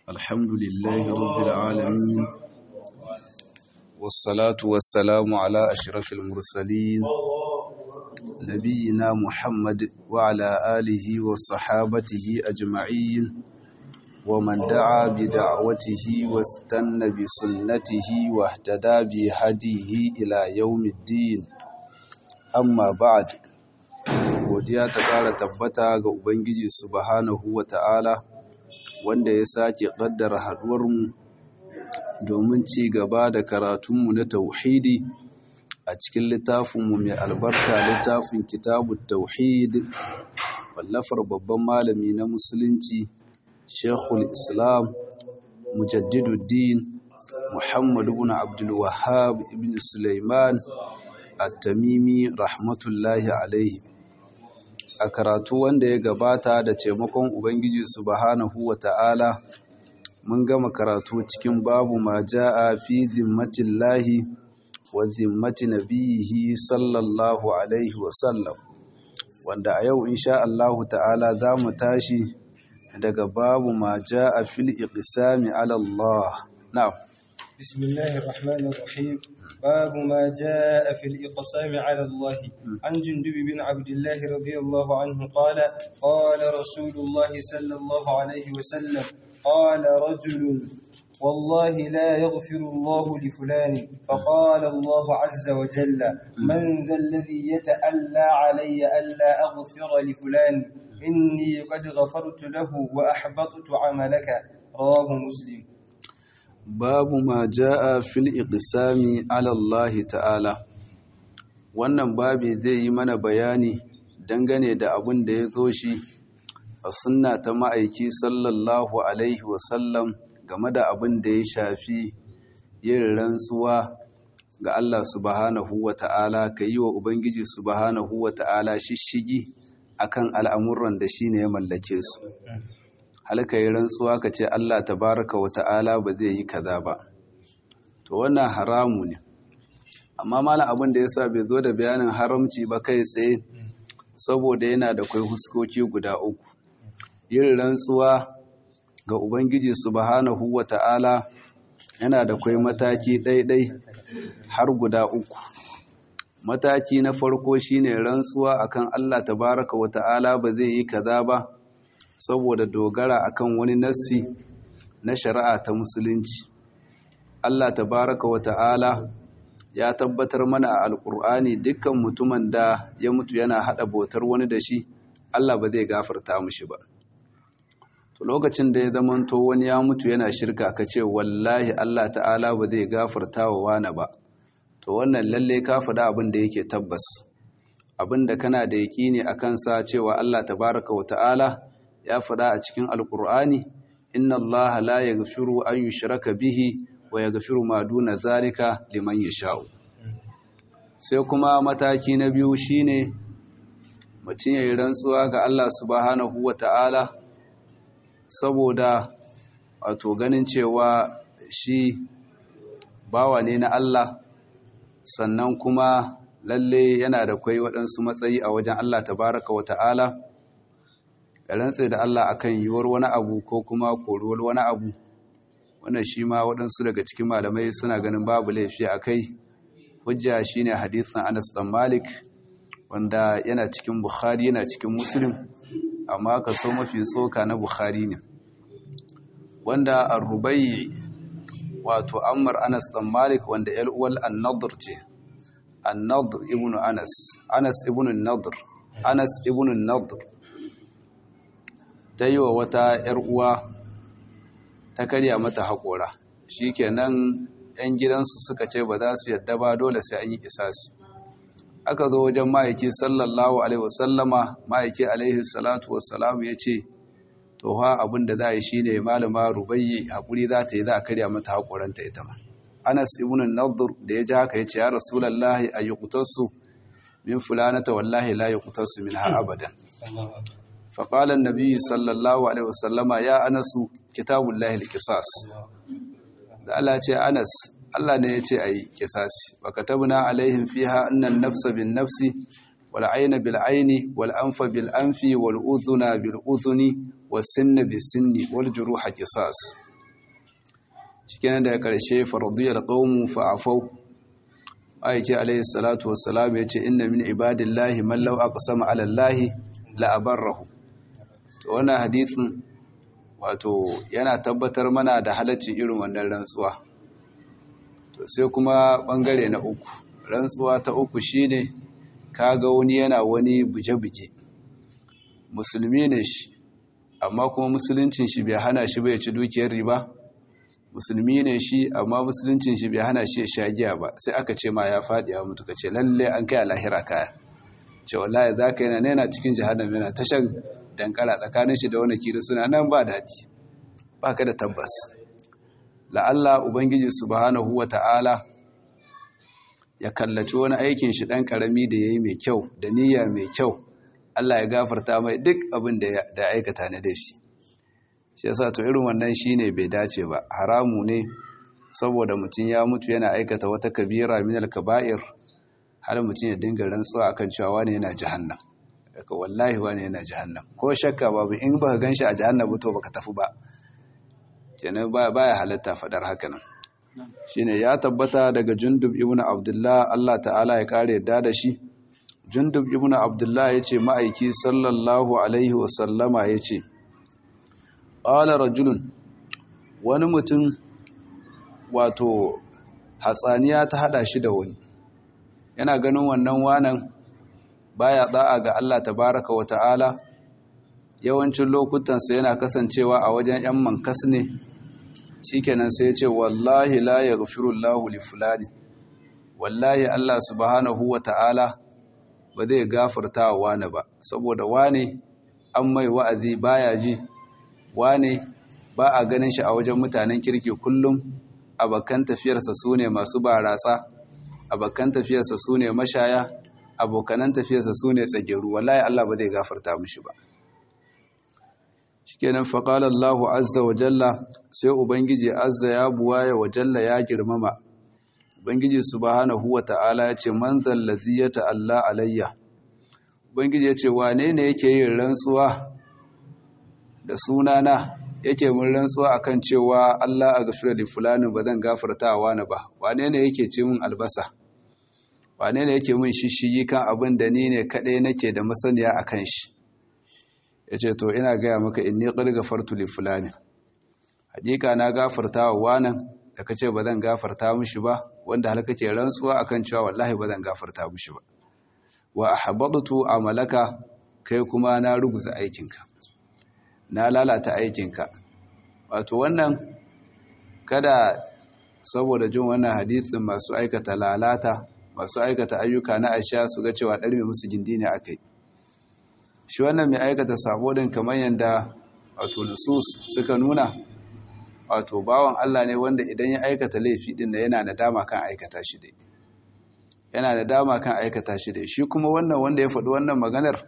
الحمد لله رب العالمين والصلاة والسلام على أشرف المرسلين نبينا محمد وعلى آله وصحابته أجمعين ومن دعا بدعوته واستنى بسنته واهتدى بهديه إلى يوم الدين أما بعد godiya ta ƙara tabbata ga Ubangiji subhanahu wa ta'ala wanda ya sake ƙaddara haɗuwarmu domin ci gaba da karatunmu na tauhidi a cikin littafinmu mai albarka littafin kitabun tauhid wallafar babban malami na musulunci shekul islam mujaddiduddin muhammad ibn abdulwahab ibn suleiman at-tamimi rahmatullahi alaihi a karatu wanda ya gabata da taimakon Ubangiji subhanahu wa ta'ala mun gama karatu cikin babu ma ja'a fi zimmatin lahi wa zimmati nabiyihi sallallahu alaihi wasallam wanda a yau insha Allahu ta'ala za mu tashi daga babu ma ja'a fil iqsami ala Allah na'am bismillahir rahmanir rahim باب ما جاء في الإقسام على الله عن جندب بن عبد الله رضي الله عنه قال قال رسول الله صلى الله عليه وسلم قال رجل والله لا يغفر الله لفلان فقال الله عز وجل من ذا الذي يتألى علي ألا أغفر لفلان إني قد غفرت له وأحبطت عملك رواه مسلم babu ma ja'a fil iqsami ala Allah ta'ala wannan babi zai yi mana bayani dangane da abin da ya zo shi a sunna ta ma'aiki sallallahu alaihi wasallam game da abin da ya shafi yin rantsuwa ga Allah subhanahu wa ta'ala ka yi wa Ubangiji subhanahu wa ta'ala shishigi akan al'amuran da shi ne ya mallake su halka yi rantsuwa ka ce Allah tabaraka wa ta'ala ba zai yi kaza ba to wannan haramu ne amma malam abin da yasa bai zo da bayanin haramci ba kai tsaye saboda yana da kai huskoki guda uku yin rantsuwa ga ubangiji subhanahu wa ta'ala yana da kai mataki ɗaiɗai har guda uku mataki na farko shine rantsuwa akan Allah tabaraka wa ta'ala ba zai yi kaza ba saboda dogara akan wani nassi na shari'a ta musulunci Allah tabaraka wa ta'ala ya tabbatar mana a alkur'ani dukkan mutumin da ya mutu yana hada bautar wani da shi Allah ba zai gafarta mushi ba to lokacin da ya zamanto wani ya mutu yana shirka ka ce wallahi Allah ta'ala ba zai gafarta wa wani ba to wannan lalle ka faɗa abin da yake tabbas abin da kana da yaƙini akan sa cewa Allah tabaraka wa ta'ala ya faɗa a cikin alƙur'ani inna allaha la yaghfiru an yushraka bihi wa yaghfiru ma duna zalika liman yasha'u sai kuma mataki na biyu shine mutum yayin rantsuwa ga Allah subhanahu wata'ala saboda wato ganin cewa shi bawa ne na Allah sannan kuma lalle yana da kwai waɗansu matsayi a wajen Allah tabaraka wata'ala ka rantse da Allah akan yiwuwar wani abu ko kuma koruwar wani abu wannan shi ma waɗansu daga cikin malamai suna ganin babu laifi a kai hujja shine hadisin Anas dan Malik wanda yana cikin Bukhari yana cikin Muslim amma kaso mafi tsoka na Bukhari ne wanda Ar-Rubai wato Ammar Anas dan Malik wanda yar uwal An-Nadr ce An-Nadr ibn Anas Anas ibn An-Nadr Anas ibn An-Nadr ta yi wa wata ‘yar uwa ta karya mata haƙora shi kenan ‘yan gidansu suka ce ba za su yadda ba dole sai an yi isasi aka zo wajen ma'aiki sallallahu alaihi wasallama ma'aiki alaihi salatu wassalamu ya ce to ha abin da za a yi shi ne malama rubayyi haƙuri za ta yi za a karya mata haƙoranta ita ma anas ibn nadur da ya ji haka ya ce ya rasulallahi a yi min fulanata wallahi la yi min ha abadan فقال النبي صلى الله عليه وسلم يا أنس كتاب الله القصاص da Allah ce Anas Allah ne ya ce ayi kisasi wa katabna alaihim fiha annan nafsa bin nafsi wal ayna bil ayni wal anfa bil anfi wal udhuna bil udhuni was sinna bis sinni wal juruha qisas shikenan daga karshe faradiyal qaumu fa'afau aiki alayhi salatu wassalam yace inna min ibadillahi man law aqsama ala allahi la abarrahu to wannan hadisin wato yana tabbatar mana da halaccin irin wannan rantsuwa to sai kuma bangare na uku rantsuwa ta uku shine kaga wani yana wani buje-buje musulmi ne shi amma kuma musuluncin shi bai hana shi bai ci dukiyar riba musulmi ne shi amma musuluncin shi bai hana shi ya sha giya ba sai aka ce ma ya faɗi ya mutu ka ce lalle an kai lahira kaya ce wallahi za ka yana yana cikin jihannam yana ta shan dankara tsakanin shi da wani kiri suna nan ba daɗi ba ka da tabbas la'alla ubangiji subhanahu wa ta'ala ya kallaci wani aikin shi ɗan ƙarami da ya yi mai kyau da niyya mai kyau Allah ya gafarta mai duk abin da ya aikata na da shi shi yasa to irin wannan shine bai dace ba haramu ne saboda mutum ya mutu yana aikata wata kabira min al-kaba'ir har mutum ya dinga rantsuwa akan cewa wani yana jahannam daga wallahi wani yana jahannam ko shakka babu in baka ganshi a jahannam ba to baka tafi ba kenan baya halatta fadar haka nan shine ya tabbata daga Jundub ibn Abdullah Allah ta'ala ya kare yadda da shi Jundub ibn Abdullah yace ma'aiki sallallahu alaihi wa sallama yace qala rajulun wani mutum wato hatsaniya ta hada shi da wani yana ganin wannan wanan baya da'a ga Allah tabaraka wa ta'ala yawancin lokutansa yana kasancewa a wajen 'yan mankas ne shikenan sai ya ce wallahi la yaghfirullahu li fulani wallahi Allah subhanahu wa ta'ala ba zai gafarta wa wani ba saboda wane an mai wa'azi baya ji wane ba a ganin shi a wajen mutanen kirki kullum abokan tafiyarsa su ne masu barasa abokan tafiyarsa su ne mashaya abokanan tafiyarsa su ne tsageru wallahi Allah ba zai gafarta mishi ba shikenan faqala Allahu azza wa jalla sai ubangiji azza ya buwaya wa jalla ya girmama ubangiji subhanahu wa ta'ala ya ce man zallazi ya ta'alla alayya ubangiji ya ce wane ne yake yin rantsuwa da sunana yake mun rantsuwa akan cewa Allah a gafira da fulani ba zan gafarta wa wani ba wane ne yake ce mun albasa wane ne yake mun shishigi kan abin da ni ne kaɗai nake da masaniya a kan shi ya ce to ina gaya maka in ni ƙar gafartu li fulani hakika na gafarta wa wanan da ka ce ba zan gafarta mishi ba wanda har kake rantsuwa akan cewa wallahi ba zan gafarta mishi ba wa ahbadtu amalaka kai kuma na ruguza aikinka na lalata aikinka wato wannan kada saboda jin wannan hadisin masu aikata lalata masu aikata ayyuka na aisha su ga cewa ɗarme musu gindi ne akai shi wannan mai aikata sabo din kamar yadda wato nusus suka nuna wato bawan Allah ne wanda idan ya aikata laifi din da yana nadama kan aikata shi dai yana nadama kan aikata shi dai shi kuma wannan wanda ya faɗi wannan maganar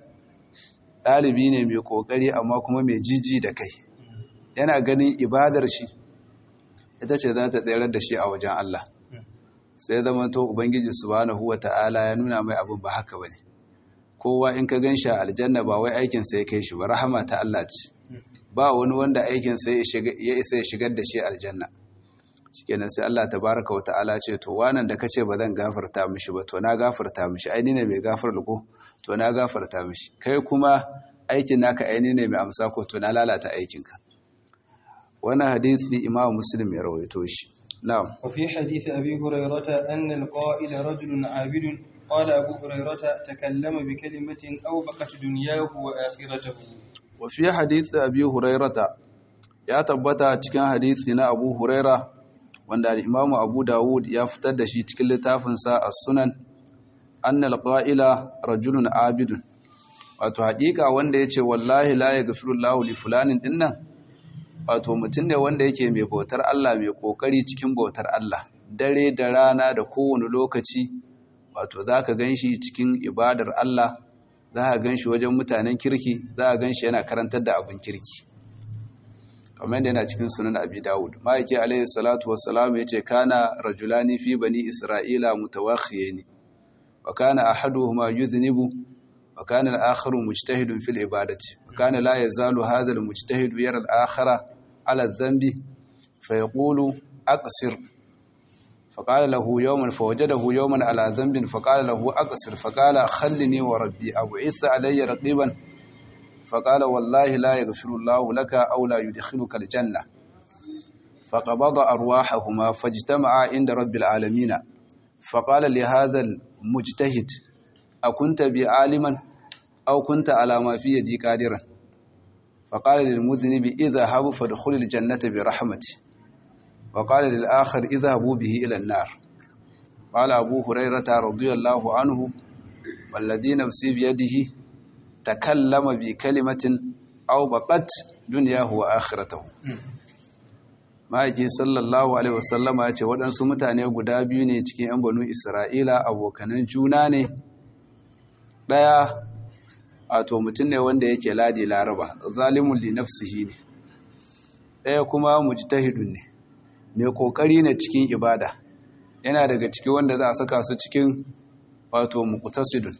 ɗalibi ne mai ƙoƙari amma kuma mai jiji da kai yana ganin ibadar shi ita ce za ta tsayar da shi a wajen Allah sai zama to ubangiji subhanahu wata'ala ya nuna mai abin ba haka bane kowa in ka gan shi a aljanna ba wai aikin sa ya kai shi ba rahama ta Allah ce ba wani wanda aikin sa ya isa ya shigar da shi aljanna shikenan sai Allah tabaraka wa ta'ala ce to wannan da kace ba zan gafarta mishi ba to na gafarta mishi ai ni ne mai gafar ko to na gafarta mishi kai kuma aikin naka ai ni ne mai amsa ko to na lalata aikinka wannan hadisi Imam Muslim ya rawaito shi na'am wa fi hadisi Abi Hurairah anna al-qa'il rajulun 'abidun qala Abu Hurairah takallama bi kalimatin aw baqat dunyahu wa akhiratuhu wa fi hadisi Abi Hurairah ya tabbata cikin hadisi na Abu Hurairah wanda al-Imam Abu Dawud ya fitar da shi cikin littafinsa As-Sunan annal qa'ila rajulun abidun wato hakika wanda yace wallahi la yaghfirullahu li fulanin dinnan wato mutum ne wanda yake mai bautar Allah mai kokari cikin bautar Allah dare da rana da kowane lokaci wato zaka ganshi cikin ibadar Allah zaka ganshi wajen mutanen kirki zaka ganshi yana karantar da abin kirki kamar da yana cikin sunan abi dawud ma'aiki alaihi salatu wassalam ya ce kana rajulani fi bani isra'ila mutawakhiyani wa kana ahaduhuma yuznibu wa kana al-akharu mujtahidun fil ibadati wa kana la yazalu hadha al-mujtahidu yara al-akhara ala dhanbi fa yaqulu أقصر فقال له يوما فوجده يوما على ذنب فقال له أقصر فقال خلني وربي أبعث علي رقيبا فقال والله لا يغفر الله لك أو لا يدخلك الجنة فقبض أرواحهما فاجتمعا عند رب العالمين فقال لهذا المجتهد أكنت بعالما أو كنت على ما في يدي قادرا فقال للمذنب اذهب فادخل الجنة برحمتي وقال للآخر اذهبوا به إلى النار قال أبو هريرة رضي الله عنه والذي نفسي بيده تكلم بكلمة أو بقت دنياه وآخرته ma'aiki sallallahu alaihi wasallama ya ce waɗansu mutane guda biyu ne cikin 'yan banu isra'ila abokanan juna ne ɗaya wato mutum ne wanda yake ladi laraba zalimun li nafsihi ne ɗaya kuma mujtahidun ne mai kokari ne cikin ibada yana daga ciki wanda za a saka su cikin wato muqtasidun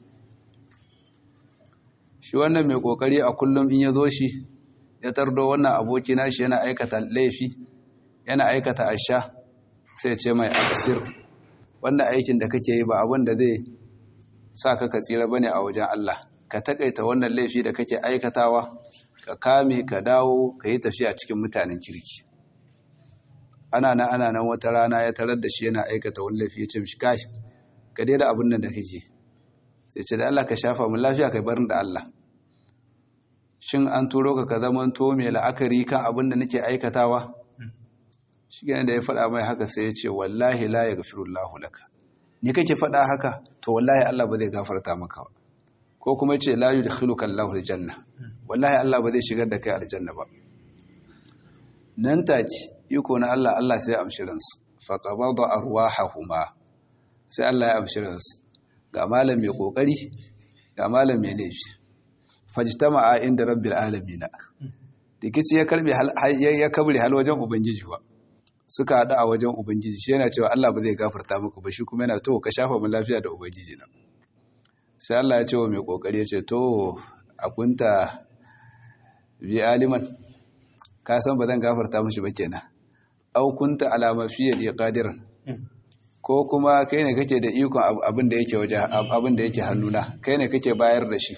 shi wannan mai kokari a kullum in ya zo shi ya tardo wannan aboki nashi yana aikata laifi yana aikata asha sai ce mai aksir wannan aikin da kake yi ba abin da zai sa ka ka tsira bane a wajen Allah ka takaita wannan laifi da kake aikatawa ka kame ka dawo ka yi tafiya cikin mutanen kirki ana nan ana nan wata rana ya tarar da shi yana aikata wani laifi ya ce mishi kai ka daina abin nan da kake sai ce da Allah ka shafa mun lafiya kai barin da Allah shin an turo ka ka zaman to mai la'akari kan abin da nake aikatawa shi da ya faɗa mai haka sai ya ce wallahi la yaghfirullahu laka ni kake faɗa haka to wallahi Allah ba zai gafarta maka ba ko kuma ce la yudkhiluka Allahu aljanna wallahi Allah ba zai shigar da kai aljanna ba nan take iko na Allah Allah sai ya amshi ransu fa qabada arwahahuma sai Allah ya amshi ransu ga malam mai kokari ga malam mai laifi fajtama'a inda rabbil alamin dikici ya karbe ya kabri hal wajen ubangiji ba suka haɗu a wajen ubangiji shi yana cewa Allah ba zai gafarta muku ba shi kuma yana to ka shafa mu lafiya da ubangiji na sai Allah ya ce wa mai kokari ya ce to akunta bi aliman ka san ba zan gafarta mishi ba kenan au kunta alama fiye da qadiran ko kuma kai ne kake da ikon abin da yake waje abin da yake hannuna kai ne kake bayar da shi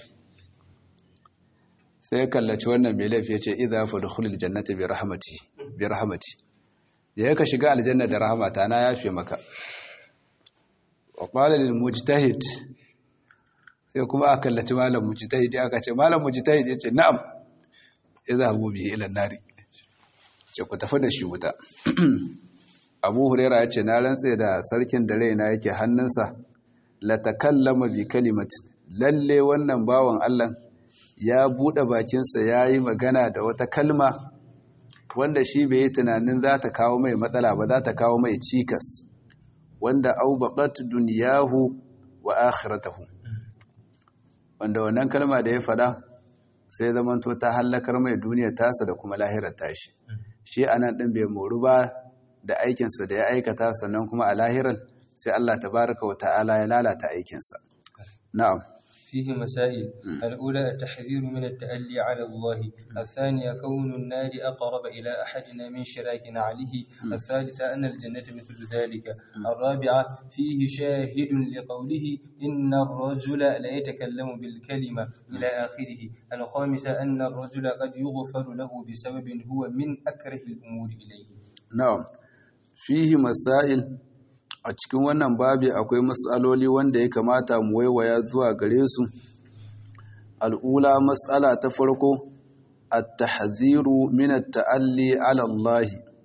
sai kallaci wannan mai laifi ya ce idza fadkhulul jannata bi rahmati bi rahmati da ka shiga aljanna da rahmata na yafe maka wa qala lil mujtahid sai kuma aka kallaci malam mujtahid aka ce malam mujtahid yace na'am idhabu bihi ila nari ce ku tafi da shi wuta Abu Huraira yace na rantse da sarkin da raina yake hannunsa la takallama bi kalimatin lalle wannan bawan Allah ya bude bakinsa yayi magana da wata kalma wanda shi bai yi tunanin za ta kawo mai matsala ba za ta kawo mai cikas wanda aubaqat duniyahu wa akhiratahu wanda wannan kalma da ya fada sai zamanto ta hallakar mai duniyar tasa da kuma lahirar tashi shi anan din bai moru ba da aikinsa da ya aikata sannan kuma a lahirar sai Allah tabaraka wa ta'ala ya lalata aikinsa na'am فيه مسائل الأولى التحذير من التألي على الله الثانية كون النار أقرب إلى أحدنا من شراك عليه الثالثة أن الجنة مثل ذلك الرابعة فيه شاهد لقوله إن الرجل لا يتكلم بالكلمة إلى آخره الخامسة أن الرجل قد يغفر له بسبب هو من أكره الأمور إليه نعم فيه مسائل a cikin wannan babi akwai matsaloli wanda ya kamata mu waiwaya zuwa gare su al'ula matsala ta farko at-tahziru min at-ta'alli 'ala Allah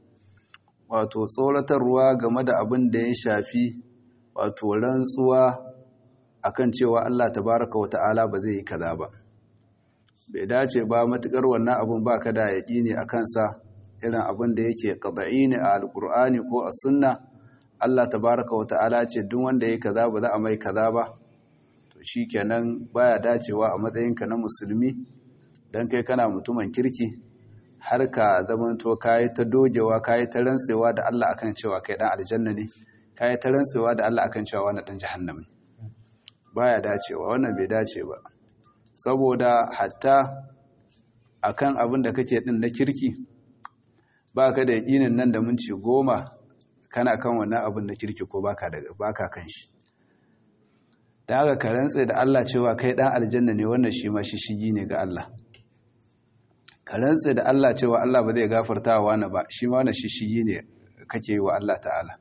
wato tsoratarwa game da abin da ya shafi wato rantsuwa akan cewa Allah tabaraka wa ta'ala ba zai yi kaza ba bai dace ba matukar wannan abun baka da yaqini akan sa irin abin da yake qad'i ne a alqur'ani ko a sunna Allah tabaraka wa ta'ala ce duk wanda ya kaza ba za a mai kaza ba to shikenan baya dacewa a matsayinka na musulmi dan kai kana mutumin kirki har ka zamanto kai ta dogewa kai ta rantsewa da Allah akan cewa kai dan aljanna ne kai ta rantsewa da Allah akan cewa wannan dan jahannam ne baya dacewa wannan bai dace ba saboda hatta akan abin da kake din na kirki baka da yakinin nan da minti goma kana kan wannan abin da kirki ko baka baka kan shi da haka ka rantse da Allah cewa kai dan aljanna ne wannan shi ma shishigi ne ga Allah ka rantse da Allah cewa Allah ba zai gafarta wa wani ba shi ma wannan shishigi ne kake yi wa Allah ta'ala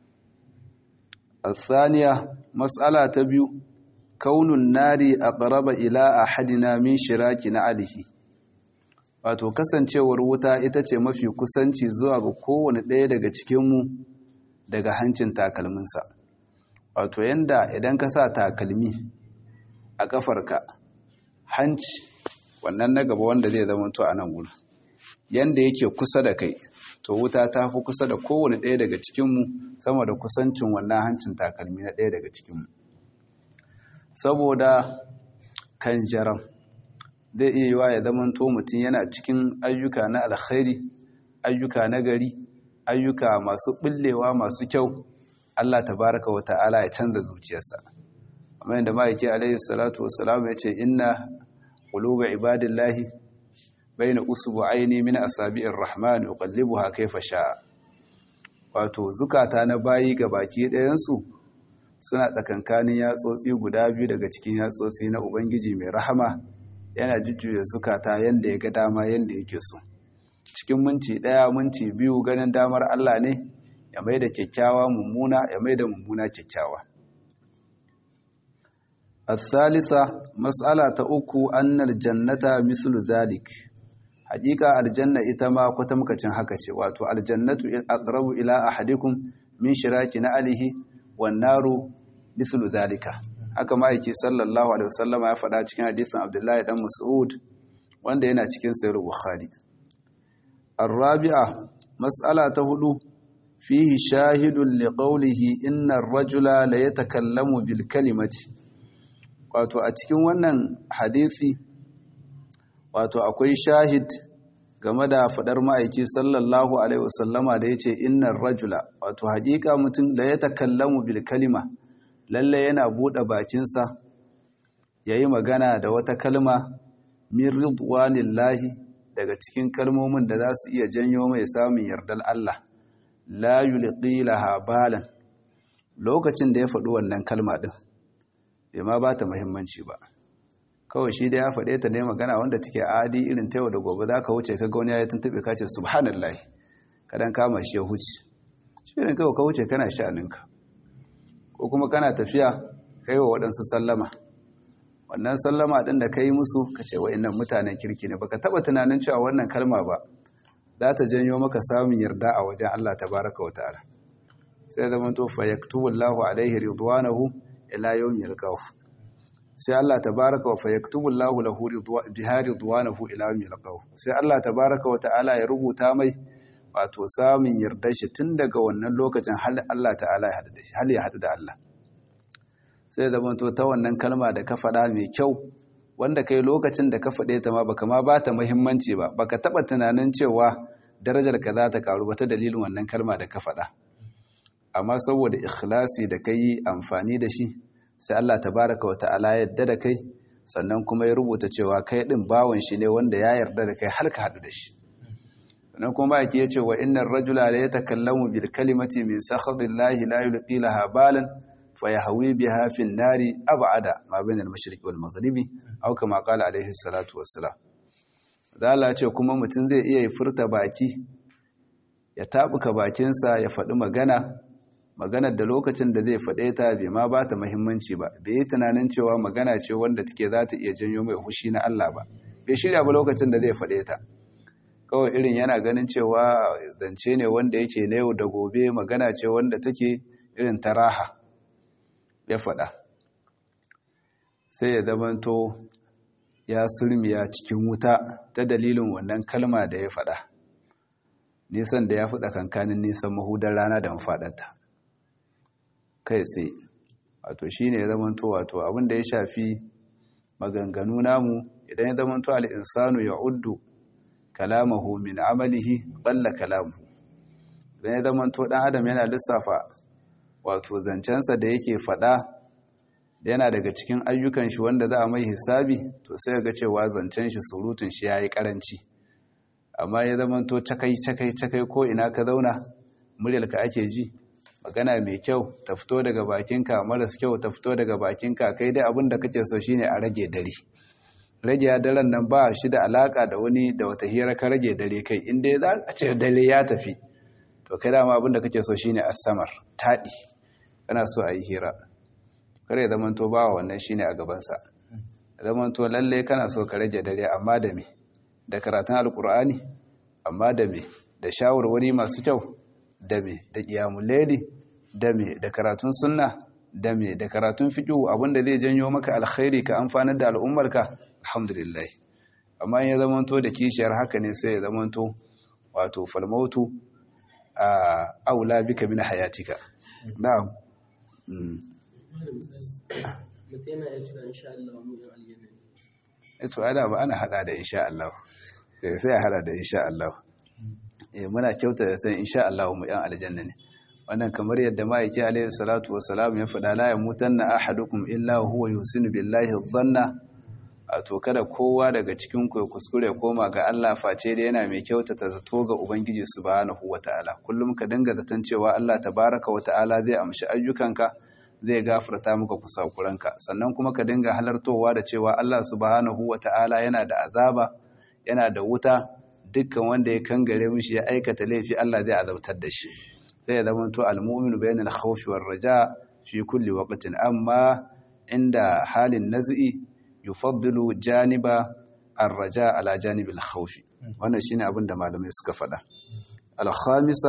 الثانية مسألة تبيو كون النار أقرب إلى أحدنا من شراك نعله wato kasancewar wuta ita ce mafi kusanci zuwa ga kowane ɗaya daga cikinmu daga hancin takalminsa wato yanda idan ka sa takalmi a ƙafarka hanci wannan na gaba wanda zai zama to a nan gudu yanda yake kusa da kai to wuta ta fi kusa da kowane ɗaya daga cikinmu sama da kusancin wannan hancin takalmi na ɗaya daga cikinmu saboda kan jaram zai iya yiwa ya zama to mutum yana cikin ayyuka na alkhairi ayyuka na gari ayyuka masu ɓullewa masu kyau Allah tabaraka wa ta'ala ya canza zuciyarsa amma yadda ma'aiki alaihi salatu wassalam ya ce inna quluba ibadillahi baina usbu'aini min asabi'ir rahman yuqallibuha kayfa sha'a wato zukata na bayi ga baki ɗayan su suna tsakankanin yatsotsi guda biyu daga cikin yatsotsi na ubangiji mai rahama yana jujjuya zukata yanda ya ga dama yanda yake so cikin minti ɗaya minti biyu ganin damar Allah ne ya mai da kyakkyawa mummuna ya mai da mummuna kyakkyawa الثالثة مسألة أكو أن الجنة مثل ذلك hakika aljanna ita ma kwatamkacin haka ce wato aljannatu aqrabu ila ahadikum min shiraki na alihi wan naru mithlu zalika haka ma yake sallallahu alaihi wasallama ya faɗa cikin hadisin Abdullahi dan Mas'ud wanda yana cikin sahih Bukhari arabi'a mas'ala ta hudu fihi shahidun liqawlihi inna ar-rajula la yatakallamu bil kalimati wato a cikin wannan hadisi wato akwai shahid game da fadar ma'aiki sallallahu alaihi wasallama da yace innar rajula wato hakika mutum la ya takallamu bil kalima lalle yana bude bakinsa yayi magana da wata kalma min ridwanillahi daga cikin kalmomin da za su iya janyo mai samun yardar Allah la yulqi laha balan lokacin da ya faɗi wannan kalma din bai ma ba ta muhimmanci ba kawai shi da ya faɗe ta ne magana wanda take adi irin ta yau da gobe za ka wuce ka gauni ya tuntube ka ce subhanallah kadan kama shi ya huce shi ne kawai ka wuce kana sha'aninka ko kuma kana tafiya ka yi wa waɗansu sallama wannan sallama ɗin da ka yi musu ka ce wa'innan mutanen kirki ne baka taɓa tunanin cewa wannan kalma ba za ta janyo maka samun yarda a wajen Allah tabaraka wa ta'ala sai zama to fa yaktubullahu alaihi ridwanahu ila yawmi yalqahu sai Allah tabaraka wa fayaktubu Allahu lahu biha ridwanahu ila yawmi yalqahu sai Allah tabaraka wa ta'ala ya rubuta mai wato samun yardar shi tun daga wannan lokacin hal Allah ta'ala ya hadu da shi hal ya hadu da Allah sai zaman to ta wannan kalma da ka faɗa mai kyau wanda kai lokacin da ka faɗe ta ma baka ma ba ta muhimmanci ba baka taba tunanin cewa darajar ka za ta karu ba ta dalilin wannan kalma da ka faɗa amma saboda ikhlasi da kai amfani da shi sai Allah tabaraka wa ta'ala yadda da kai sannan kuma ya rubuta cewa kai din bawon shi ne wanda ya yarda da kai har ka hadu da shi sannan kuma yake yace wa innar rajula la yatakallamu bil kalimati min sakhadillahi la yulqi laha balan fayahwi biha fi nari ab'ada ma bain al mashriqi wal maghribi aw kama qala alaihi salatu wassalam da Allah ce kuma mutum zai iya furta baki ya tabuka bakinsa ya faɗi magana maganar da lokacin da zai faɗe ta bai ma ba ta muhimmanci ba bai yi tunanin cewa magana ce wanda take za ta iya janyo mai hushi na Allah ba bai shirya ba lokacin da zai faɗe ta kawai irin yana ganin cewa zance ne wanda yake na yau da gobe magana ce wanda take irin ta raha ya faɗa sai ya zamanto ya sulmiya cikin wuta ta dalilin wannan kalma da ya faɗa nisan da ya fi tsakankanin nisan mahudar rana da mafaɗarta kai tsaye wato shi ne ya zamanto wato abinda ya shafi maganganu namu idan ya zamanto al'insanu ya uddu kalamahu min amalihi balla kalamu idan ya zamanto ɗan adam yana lissafa wato zancensa da yake faɗa yana daga cikin ayyukan shi wanda za a mai hisabi to sai ga cewa zancen shi surutun shi ya yi ƙaranci amma ya zamanto cakai cakai cakai ko ina ka zauna muryarka ake ji magana mai kyau ta fito daga bakinka maras kyau ta fito daga bakinka kai dai abin da kake so shine a rage dare rage daren nan ba shi da alaka da wani da wata hira ka rage dare kai inda za a ce dare ya tafi to kai dama abin da kake so shine asamar taɗi kana so a yi hira kare ya zamanto ba wannan shine a gabansa zamanto lalle kana so ka rage dare amma da me da karatun alkur'ani amma da me da shawarwari masu kyau da me da qiyamul layli da me da karatun sunna da me da karatun fiqh abinda zai janyo maka alkhairi ka amfanar da al'ummarka alhamdulillah amma in ya zamanto da kishiyar haka ne sai ya zamanto wato falmautu a aula bika min hayatika na'am ito ada ba ana hada da insha Allah sai a hada da insha Allah eh muna kyauta da san insha Allah mu yan aljanna ne wannan kamar yadda ma'aiki alaihi salatu wassalam ya faɗa la yamutanna ahadukum illa huwa yusinu billahi dhanna to kada kowa daga cikin ku ya kuskure koma ga Allah face da yana mai kyautata zato ga ubangiji subhanahu wataala kullum ka dinga zaton cewa Allah tabaraka wataala zai amshi ayyukanka zai gafarta maka kusakuranka sannan kuma ka dinga halartowa da cewa Allah subhanahu wata'ala yana da azaba yana da wuta dukkan wanda ya kangare mishi ya aikata laifi Allah zai azabtar da shi zai zama to almu'minu bainal khawfi war raja fi kulli waqtin amma inda halin naz'i yufaddilu janiba ar-raja ala janibil khawfi wannan shine abin da malamai suka faɗa al-khamisa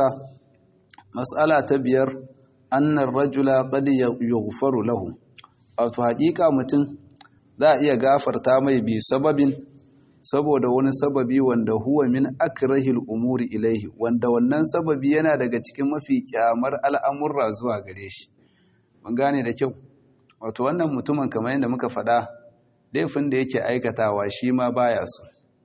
mas'ala ta biyar annan rajula qad yughfaru lahu wato haƙiƙa mutum za a iya gafarta mai bi sababin saboda wani sababi wanda huwa min akrahil umuri ilaihi wanda wannan sababi yana daga cikin mafi kyamar al'amurra zuwa gare shi mun gane da kyau wato wannan mutumin kamar yadda muka faɗa laifin da yake aikatawa shi ma baya so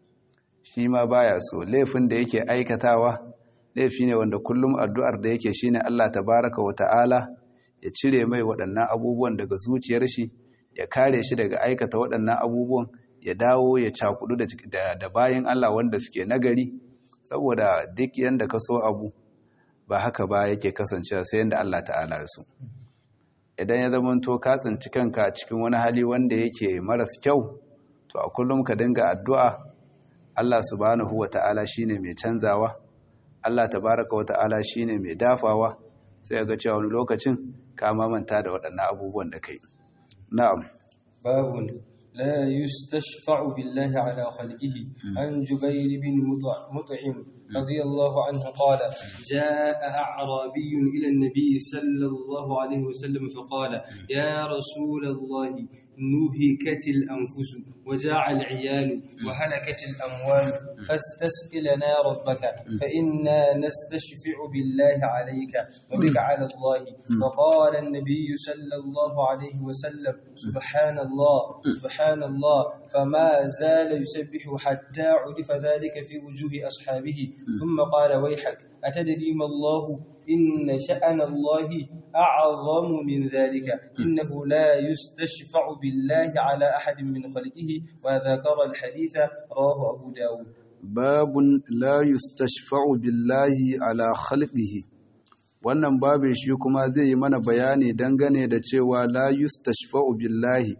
shi ma baya so laifin da yake aikatawa laifi ne wanda kullum addu'ar da yake shine Allah tabaraka wa ta'ala ya cire mai waɗannan abubuwan daga zuciyar shi ya kare shi daga aikata waɗannan abubuwan ya dawo ya cakudu da bayan Allah wanda suke nagari saboda duk yanda ka so abu ba haka ba yake kasancewa sai yanda Allah ta'ala ya so idan ya zamanto ka tsinci kanka cikin wani hali wanda yake maras kyau to a kullum ka dinga addu'a Allah subhanahu wa ta'ala shine mai canzawa Allah tabaraka wa ta'ala shine mai dafawa sai ga cewa wani lokacin ka mamanta da waɗannan abubuwan da kai na'am babun la yustashfa'u billahi ala khalqihi an jubair bin mut'im radiyallahu anhu qala jaa a'rabiyyun ila an-nabi sallallahu alayhi wa sallam fa qala ya rasul allah نهكت الأنفس وجاع العيال وهلكت الأموال فاستسق لنا ربك فإنا نستشفع بالله عليك وبك على الله فقال النبي صلى الله عليه وسلم سبحان الله سبحان الله فما زال يسبح حتى عرف ذلك في وجوه أصحابه ثم قال ويحك أتدري ما الله إن شأن الله أعظم من ذلك إنه لا يستشفع بالله على أحد من خلقه وذكر الحديث رواه أبو داود باب لا يستشفع بالله على خلقه wannan babin shi kuma zai yi mana bayani dangane da cewa la yustashfa'u billahi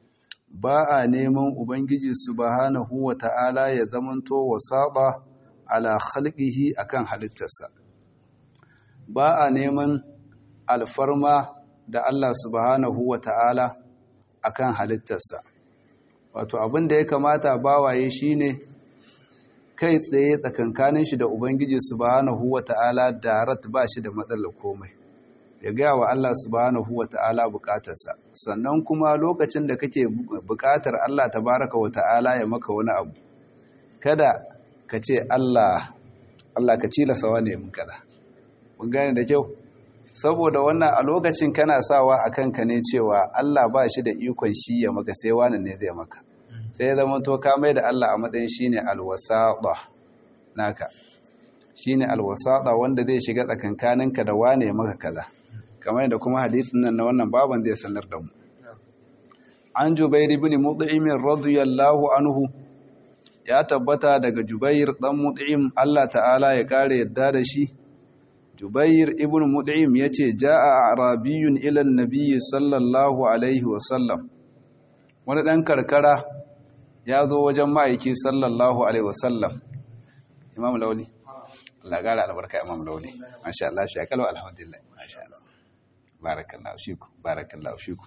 ba a neman ubangiji subhanahu wa ta'ala ya zamanto wasaba ala khalqihi akan halittarsa ba a neman alfarma da Allah subhanahu wa ta'ala a kan halittarsa. Wato abin da ya kamata bawaye shi ne kai tsaye tsakankanin shi da Ubangiji subhanahu wa ta'ala darat ba shi da matsalar komai. Ya gaya wa Allah subhanahu wa ta'ala bukatarsa. Sannan kuma lokacin da kake bukatar Allah tabaraka wa ta'ala ya maka wani abu. Kada ka ce Allah, Allah ka cilasa wane mun kada. Mun gane da kyau? saboda wannan a lokacin kana sawa a kanka ne cewa Allah ba shi da ikon shi ya maka sai wani ne zai maka sai zama to ka mai da Allah a matsayin shine alwasada naka shine alwasada wanda zai shiga tsakankaninka da wane maka kaza kamar yadda kuma hadisin nan na wannan baban zai sanar da mu an Jubair ibn Mut'im radiyallahu anhu ya tabbata daga Jubair dan Mut'im Allah ta'ala ya kare yadda da shi jubair ibn mud'im yace jaa arabiyun ila an-nabiy sallallahu alaihi wa sallam wani dan karkara ya zo wajen ma'aiki sallallahu alaihi wa sallam imam lauli Allah gara albarka imam lauli masha Allah shi kalwa alhamdulillah masha Allah barakallahu fiku barakallahu fiku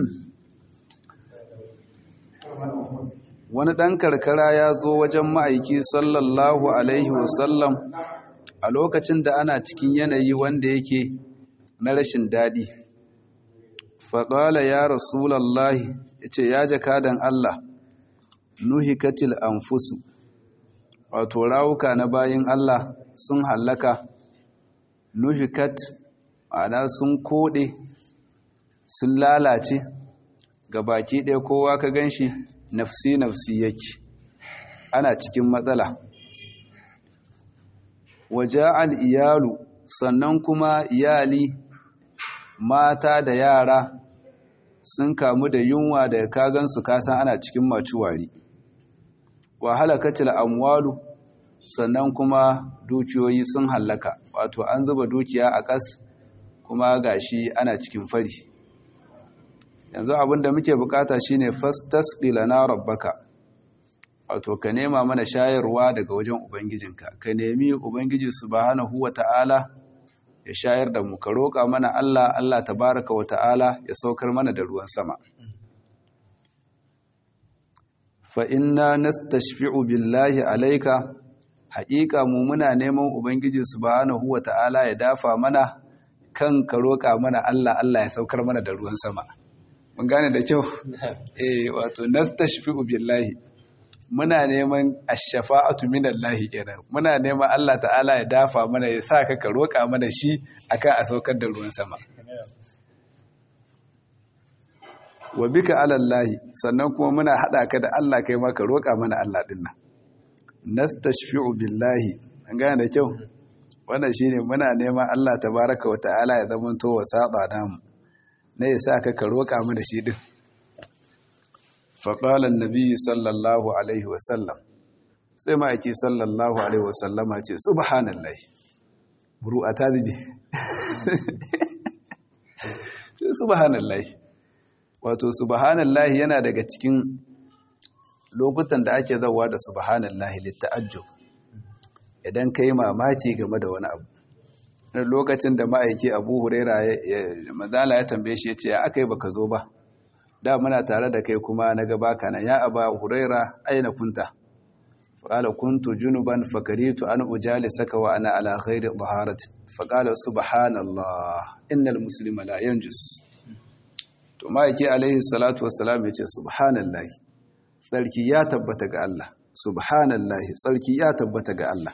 wani ɗan karkara ya zo wajen ma'aiki sallallahu alaihi wasallam a lokacin da ana cikin yanayi wanda yake na rashin daɗi faƙala ya rasulallahi ya ce ya jakadan Allah nuhikatil anfusu wato rawuka na bayin Allah sun hallaka nuhikat ma'ana sun koɗe sun lalace ga baki ɗaya kowa ka gan shi nafsi-nafsi yake ana cikin matsala waje al'iyalu sannan kuma iyali mata da yara sun kamu da yunwa da kagansu kasan ana cikin macuwari wahala kacil amwalu sannan kuma dukiyoyi sun hallaka wato an zuba dukiya a ƙas kuma gashi ana cikin fari yanzu abinda muke bukata shine fastasqi lana rabbaka wato ka nema mana shayarwa daga wajen ubangijinka ka nemi ubangiji subhanahu wata'ala ya shayar da mu ka roƙa mana Allah Allah tabaraka wata'ala ya saukar mana da ruwan sama fa inna nastashfi'u billahi alayka haƙiƙa mu muna neman ubangiji subhanahu wata'ala ya dafa mana kan ka roƙa mana Allah Allah ya saukar mana da ruwan sama mun gane da kyau eh wato nastashfi'u billahi muna neman ash-shafa'atu minallahi kenan muna neman Allah ta'ala ya dafa mana ya sa ka roƙa mana shi akan a saukar da ruwan sama wa bika alallahi sannan kuma muna hada ka da Allah kai ma ka roƙa mana Allah din nan nastashfi'u billahi an gane da kyau wannan shine muna neman Allah tabaraka wa ta'ala ya zamanto wasata namu na ya sa ka roƙa mu da shi ɗin faƙalan nabi sallallahu alaihi wasallam sai ma'aiki sallallahu alaihi wasallama ce subhanallah buru a tazibi subhanallah wato subhanallah yana daga cikin lokutan da ake zauwa da subhanallah litta'ajjub idan ka yi mamaki game da wani abu na lokacin da ma'aiki abu huraira mazala ya tambaye shi ya ce aka yi baka zo ba da muna tare da kai kuma na gaba kana ya aba huraira aina kunta faƙala kuntu junuban fakaritu an ujali saka wa ana ala ghairi taharati faƙala subhanallah innal muslima la yanjus to ma'aiki alaihi salatu wassalam ya ce subhanallah tsarki ya tabbata ga Allah subhanallah tsarki ya tabbata ga Allah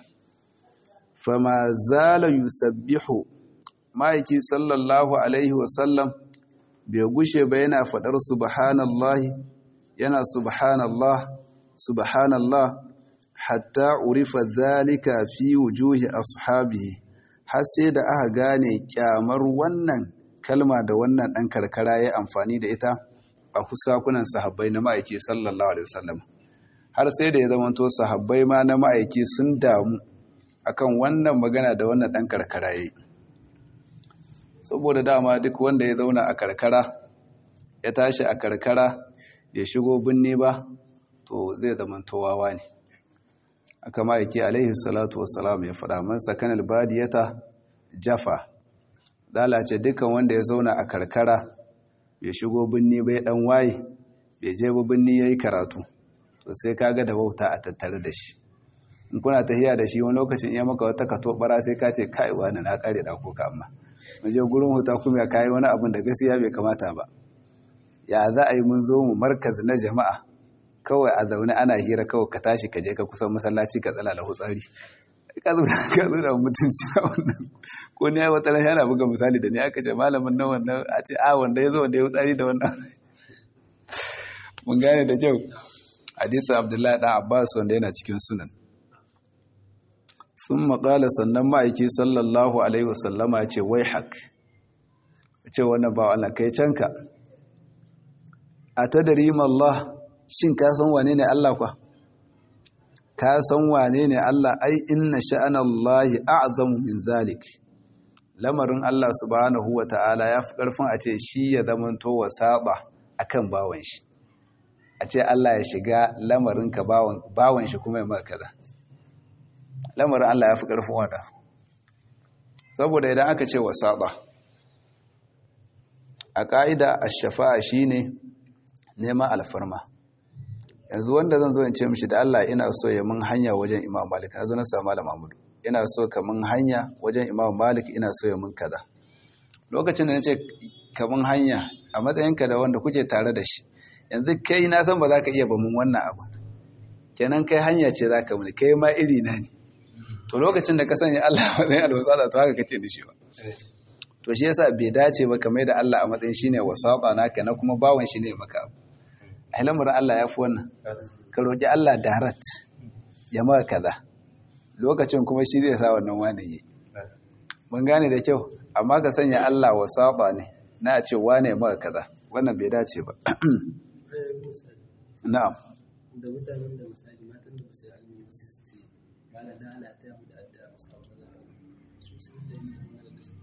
fama zala yusabbihu ma'aiki sallallahu alaihi wasallam bai gushe ba yana faɗar subhanallahi yana subhanallah subhanallah hatta urifa zalika fi wujuhi ashabihi har sai da aka gane kyamar wannan kalma da wannan ɗan karkara ya amfani da ita a kusakunan sahabbai na ma'aiki sallallahu alaihi wasallam har sai da ya zamanto sahabbai ma na ma'aiki sun damu akan wannan magana da wannan ɗan karkara ya yi saboda dama duk wanda ya zauna a karkara ya tashi a karkara ya shigo binne ba to zai zama towawa ne aka ma'aiki alaihi salatu wassalam ya faɗa man sakan albadiyata jafa lalace dukkan wanda ya zauna a karkara ya shigo binne bai dan waye bai je ba binne yayi karatu to sai kaga da wauta a tattare da shi in kuna tahiya da shi wani lokacin iya maka wata kato bara sai ka ce kai wani na kare da ko ka amma mu je gurin huta kuma ya kai wani abin da gaskiya bai kamata ba ya za a yi mun zo mu markaz na jama'a kawai a zaune ana hira kawai ka tashi ka je ka kusan masallaci ka tsala da hutsari ka zo ka zo da mutunci a wannan ko ne ya wata yana buga misali da ni aka ce malamin nan wannan a ce a wanda ya zo wanda ya hutsari da wannan mun gane da kyau hadisin abdullahi dan abbas wanda yana cikin sunan sun maƙala sannan ma'aiki sallallahu alaihi wasallama ce wai haƙ ce wannan ba Allah kai canka a ta darima Allah shin ka san wane ne Allah kwa ka san wane ne Allah ai inna sha'anallahi a'zamu min zalik lamarin Allah subhanahu wa ta'ala ya fi ƙarfin a ce shi ya zamanto wa saba akan bawan shi a ce Allah ya shiga lamarin ka bawan shi kuma ya maka kaza lamarin Allah ya fi ƙarfin wanda saboda idan aka ce wa saba a ƙa'ida a shafa'a shi ne neman alfarma yanzu wanda zan zo in ce mishi da Allah ina so ya mun hanya wajen imam malik na zo na samu malam mahmudu ina so ka mun hanya wajen imam malik ina so ya mun kaza lokacin da na ce ka mun hanya a matsayinka da wanda kuke tare da shi yanzu kai na san ba za ka iya ba mun wannan abu kenan kai hanya ce za ka muni kai ma iri na ne to lokacin da ka sanya Allah a matsayin alwasata to haka kace da shi ba to shi yasa bai dace ba kamar da Allah a matsayin shine wasata naka na kuma bawan shi ne maka abu a lamarin Allah ya fi wannan ka roƙi Allah darat ya maka kaza lokacin kuma shi zai sa wannan wani yi mun gane da kyau amma ka sanya Allah wasata ne na ce wane maka kaza wannan bai dace ba na'am da mutanen da misali matan da basu alimi ba su ce mala da ala ta mu da addu'a musu abu da su su da ni da su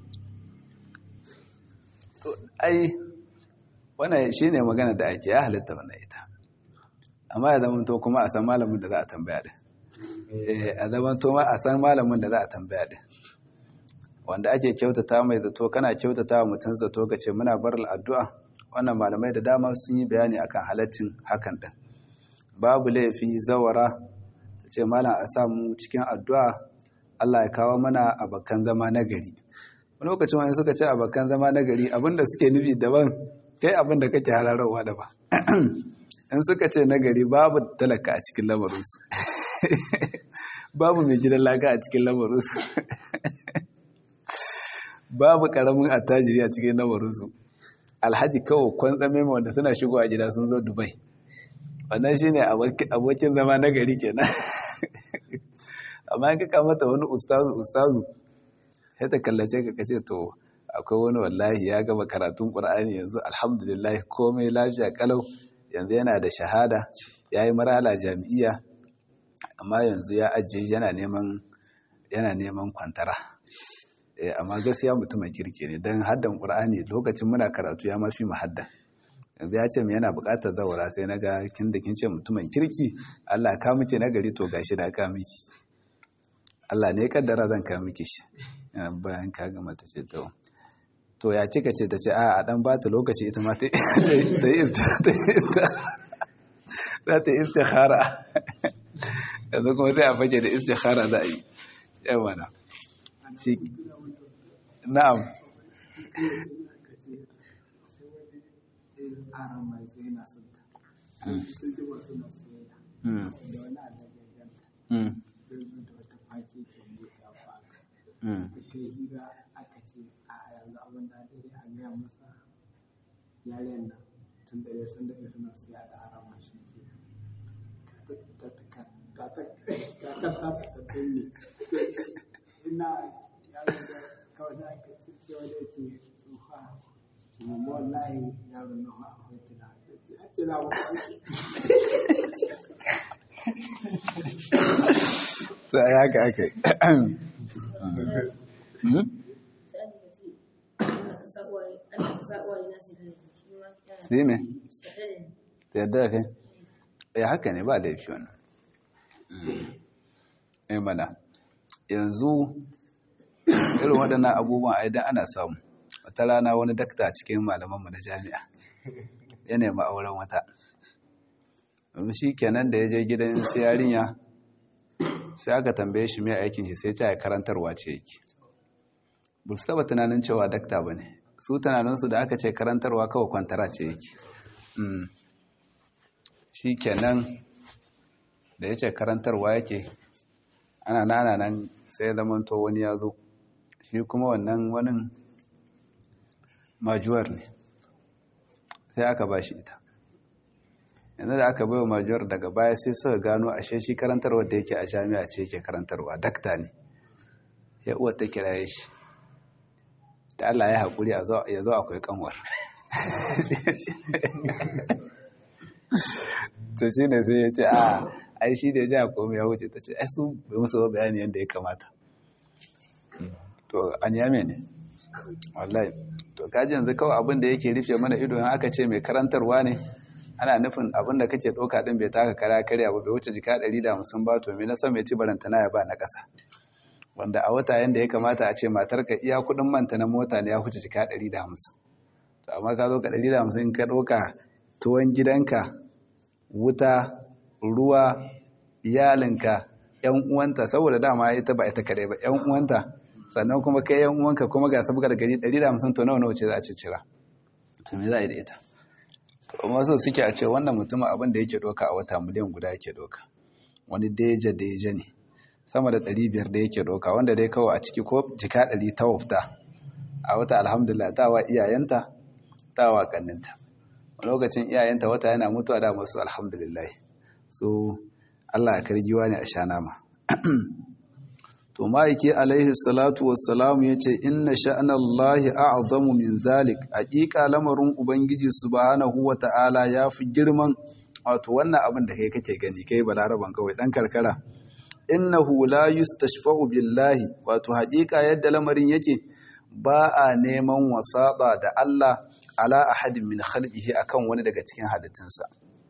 to ai wannan shine magana da ake ya halitta wannan ita amma ya zama to kuma a san malamin da za a tambaya din eh a zama to ma a san malamin da za a tambaya din wanda ake kyautata mai zato kana kyautata wa mutum zato ka ce muna bar addu'a wannan malamai da dama sun yi bayani akan halaccin hakan din babu laifi zawara ta ce malam a samu cikin addu'a Allah ya kawo mana abakan zama na gari wani lokacin wani suka ce abakan zama na gari abinda suke nufi daban kai abinda kake hararwa daban in suka ce na gari babu talaka a cikin lamarinsu babu mai gidan laka a cikin lamarinsu babu karamin attajiri a cikin lamarinsu alhaji kawai kwantsame wanda suna shigowa gida sun zo dubai wannan shine abokin zama na gari kenan amma in ka mata wani ustazu ustazu sai ta kallace ka kace to akwai wani wallahi ya gaba karatun qur'ani yanzu alhamdulillah komai lafiya kalau yanzu yana da shahada yayi marala jami'iya amma yanzu ya ajiye yana neman yana neman kwantara eh amma gaskiya mutumin kirki ne dan haddan qur'ani lokacin muna karatu ya mafi mu hadda yanzu ya ce mu yana buƙatar zawara sai na ga kin da kin ce mutumin kirki Allah ka miki na gari to gashi da ka miki Allah ne kaddara zan ka miki shi bayan ka gama ta ce to to ya kika ce ta ce a a dan ba ta lokaci ita ma ta yi za ta yi istikhara yanzu kuma sai a fage da istikhara za a yi yawa na shi na'am aron mai zo yana son ta sun ji ba suna soyayya da wani alagaganta zai zo da wata fake ke buɗa ba ta yi hira aka ce a yanzu abin da dai a gaya masa yaren nan tun da ya san daga suna siya da aron mai shi ke kakar ta ta tattauni ina yaro da kawai da aka ce cewa da yake tsufa kuma wallahi yaro na akwai tuna a tuna wa to ai haka aka yi shi ne ta yadda da kai ya haka ne ba laifi wannan ai mana yanzu irin waɗannan abubuwan aidan ana samu wata rana wani dakta cikin malamanmu na jami'a ya nemi auren wata shi kenan da ya je gidan sai yarinya sai aka tambaye shi mai aikin shi sai ta yi karantarwa ce yake ba su taba tunanin cewa dakta ba ne su tunaninsu da aka ce karantarwa kawai kwantara ce yake shi kenan da ya ce karantarwa yake ana nana nan sai zamanto wani ya zo shi kuma wannan wani majuwar ne sai aka ba shi ita yanzu da aka baiwa majuwar daga baya sai suka gano ashe shi karantarwa da yake a jami'a ce yake karantarwa dakta ne ya uwa ta kiraye shi da Allah ya haƙuri ya zo akwai kanwar to shi ne sai ya ce a ai shi da ya ji a komai ya wuce ta ce ai su bai musu bayani yadda ya kamata to an yame ne wallahi to kaji yanzu kawai abin da yake rufe mana ido in aka ce mai karantarwa ne ana nufin abin da kake ɗauka ɗin bai taka kara karya ba bai wuce jika ɗari da hamsin ba to me na san mai ci barantana ya ba na ƙasa wanda a wata yanda ya kamata a ce matarka iya kuɗin manta na mota ne ya wuce jika ɗari da hamsin to amma ka zo ka ɗari da hamsin ka ɗauka tuwon gidanka wuta ruwa iyalinka yan uwanta saboda dama ita ba ita kare ba yan uwanta sannan kuma kai yan uwanka kuma ga sabgar gari 150 to nawa nawa ce za a ci cira to me za a yi da ita to amma so suke a ce wannan mutumin abin da yake doka a wata miliyan guda yake doka wani deja deja ne sama da 500 da yake doka wanda dai kawai a ciki ko jika 100 ta wafta a wata alhamdulillah ta wa iyayenta ta wa kanninta lokacin iyayenta wata yana mutuwa da masu alhamdulillah so Allah ya kargiwa ne a sha nama to ma'aiki alaihi salatu wassalam ya ce inna sha'anallahi a'zamu min zalik haƙiƙa lamarin ubangiji subhanahu wa ta'ala ya fi girman wato wannan abin da kai kake gani kai balaraban kawai dan karkara innahu la yustashfa'u billahi wato haƙiƙa yadda lamarin yake ba a neman wasaɗa da Allah ala ahadin min khalqihi akan wani daga cikin halittunsa